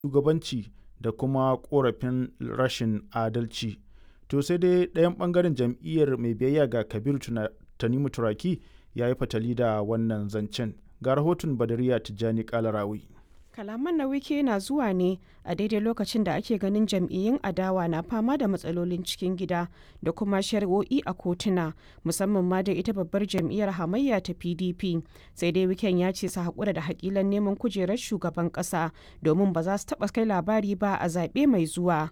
shugabanci da kuma ƙorafin rashin adalci. To sai dai ɗayan ɓangaren jam'iyyar mai biyayya ga Kabiru Tanimu Turaki ya yi fatali da wannan zancen. Ga rahoton Badariya Tijjani Kalarawi. Kalaman na wike na zuwa ne a daidai lokacin da ake ganin jam'iyyun adawa na fama da matsalolin cikin gida da kuma shari'o'i a kotuna musamman ma da ita babbar jam'iyyar hamayya ta pdp sai dai wiken ya ce su haƙura da haƙilan neman kujerar shugaban ƙasa domin ba za su taɓa kai labari ba a zaɓe mai zuwa.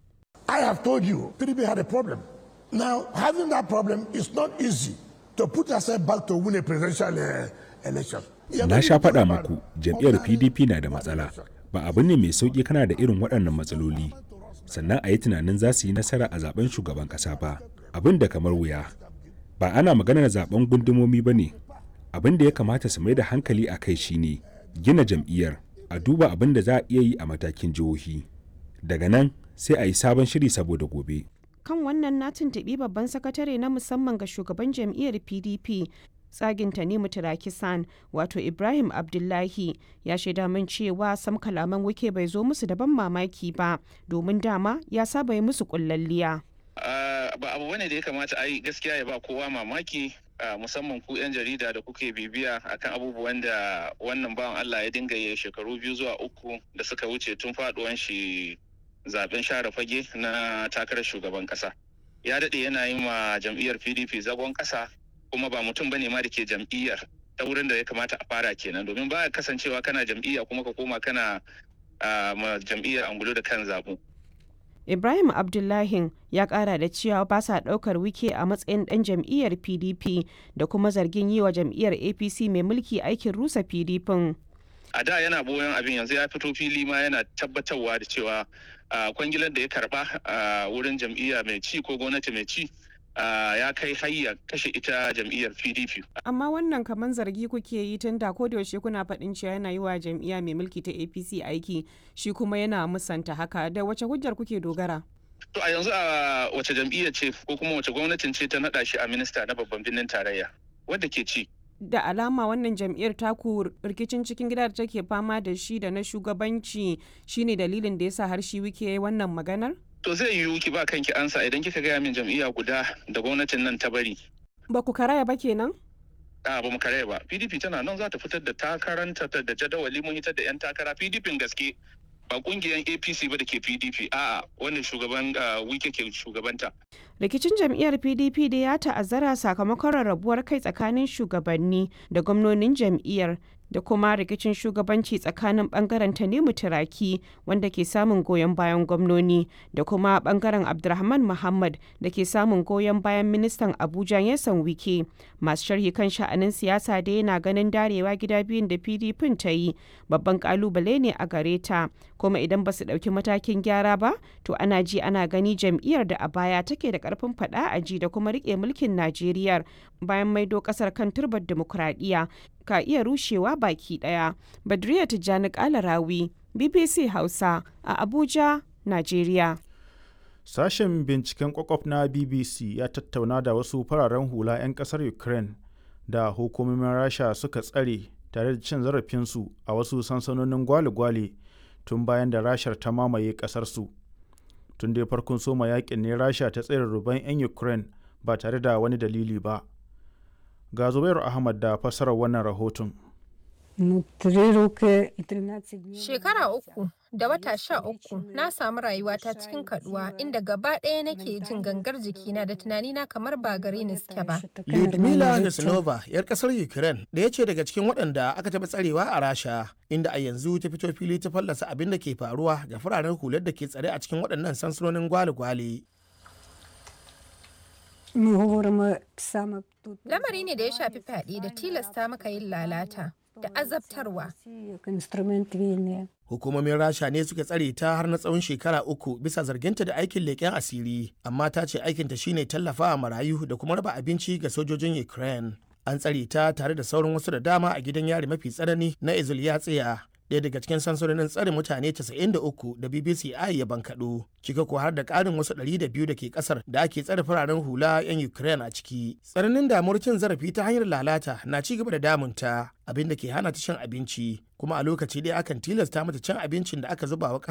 I have told you PDP had a problem. Now having that problem is not easy to put yourself back to win a presidential uh, election. Na sha faɗa muku jam'iyyar PDP na da matsala. Ba abu ne mai sauƙi kana da irin waɗannan matsaloli. Sannan a yi tunanin za su yi nasara a zaben shugaban ƙasa ba. Abin da kamar wuya. Ba ana maganar zaben gundumomi ba ne. Abin da ya kamata su mai da hankali a kai shine gina jam'iyyar a duba abin da za a iya yi a matakin jihohi. Daga nan sai a yi sabon shiri saboda gobe. Kan wannan na tuntuɓi babban sakatare na musamman ga shugaban jam'iyyar PDP tsagin Tanimu Tirakisan wato Ibrahim Abdullahi ya shaida min cewa sam kalaman wike bai zo musu da ban mamaki ba domin dama ya saba yi musu kullalliya. ba abu bane da ya kamata a yi gaskiya ya ba kowa mamaki musamman ku 'yan jarida da kuke bibiya akan abubuwan da wannan bawan Allah ya dinga yi shekaru biyu zuwa uku da suka wuce tun faduwan shi zaben share fage na takarar shugaban kasa ya daɗe yana yi ma jam'iyyar pdp zagon kasa kuma ba mutum bane ma da ke jam'iyyar ta wurin da ya kamata a fara kenan domin ba kasancewa kana jam'iyya kuma ka koma kana ma jam'iyyar angulo da kan zabu Ibrahim Abdullahi ya kara da cewa ba sa daukar wike a matsayin dan jam'iyyar PDP da kuma zargin yi wa jam'iyyar APC mai mulki aikin rusa PDP. A da yana boyon abin yanzu ya fito fili ma yana tabbatarwa da cewa kwangilar da ya karba a wurin jam'iyya mai ci ko gwamnati mai ci ya kai hayya kashe ita jam'iyyar pdp amma wannan kamar zargi kuke yi tun da yaushe kuna faɗin cewa yana yi wa jam'iyya mai mulki ta apc aiki shi kuma yana musanta haka da wace hujjar kuke dogara to a yanzu a wace jam'iyya ce ko kuma wace gwamnatin ce ta naɗa shi a minista na babban birnin tarayya wadda ke ci da alama wannan jam'iyyar taku rikicin cikin gida da take fama da shi da na shugabanci shine dalilin da yasa har shi wike wannan maganar To zai yiwu ki ba kanki ansa idan kika gaya min jam'iyya guda da gwamnatin nan ta bari. Ba ku karaya ba kenan? A ba mu karaya ba. PDP tana nan za ta fitar da takaranta da jadawali mun hitar da 'yan takara PDP gaske ba kungiyan APC ba da ke PDP a'a wannan shugaban wike ke shugabanta. Rikicin jam'iyyar PDP da ya ta'azzara sakamakon rarrabuwar kai tsakanin shugabanni da gwamnonin jam'iyyar da kuma rikicin shugabanci tsakanin bangaren Tanimu Turaki wanda ke samun goyon bayan gwamnoni da kuma bangaren Abdulrahman Muhammad da ke samun goyon bayan ministan Abuja Yasan Wike. Masu sharhi kan sha'anin siyasa da yana ganin darewa gida biyun da PDP ta yi babban kalubale ne a gare ta kuma idan ba su ɗauki matakin gyara ba to ana ji ana gani jam'iyyar da a baya take da karfin faɗa a ji da kuma riƙe mulkin Najeriya bayan maido ƙasar kan turbar dimokuraɗiyya ka iya rushewa baki daya. Badriya Tijjani Kalarawi, BBC Hausa a Abuja, Najeriya. Sashen binciken kwakwaf na BBC ya tattauna da wasu fararen hula 'yan kasar Ukraine da hukumomin Rasha suka tsare tare da cin zarafinsu a wasu sansanonin gwale-gwale tun bayan da Rashar ta mamaye kasarsu. Tun dai farkon soma yakin ne Rasha ta tsere ruban 'yan Ukraine ba tare da wani dalili ba. ga zubairu ahmad da fassarar wannan rahoton shekara uku da wata sha uku na samu rayuwata cikin kaduwa inda gaba ɗaya nake jin gangar jikina da tunanina kamar ba gare ni suke ba Lyudmila Neslova, 'yar kasar Ukraine, da ya ce daga cikin waɗanda aka taɓa tsarewa a Rasha, inda a yanzu ta fito fili ta fallasa abin da ke faruwa da fararen hular da ke tsare a cikin waɗannan sansanonin gwale-gwale. Lamari ne da ya shafi fyaɗe da tilasta maka yin lalata da azabtarwa. Hukumomin Rasha ne suka tsare ta har na tsawon shekara uku bisa zarginta da aikin leƙen asiri, amma ta ce aikinta shine tallafawa marayu da kuma raba abinci ga sojojin Ukraine. An tsare ta tare da sauran wasu da dama a gidan yari mafi tsanani na Izulyatsiya ɗaya daga cikin sansanonin tsare mutane 93 da BBC I ya bankaɗo, cika ko har da ƙarin wasu 200 da ke ƙasar da ake tsare fararen hula 'yan Ukraine a ciki. Tsananin damuwar cin zarafi ta hanyar lalata na ci gaba da damunta abin da ke hana ta cin abinci kuma a lokaci ɗaya akan tilasta mata cin abincin da aka zuba wa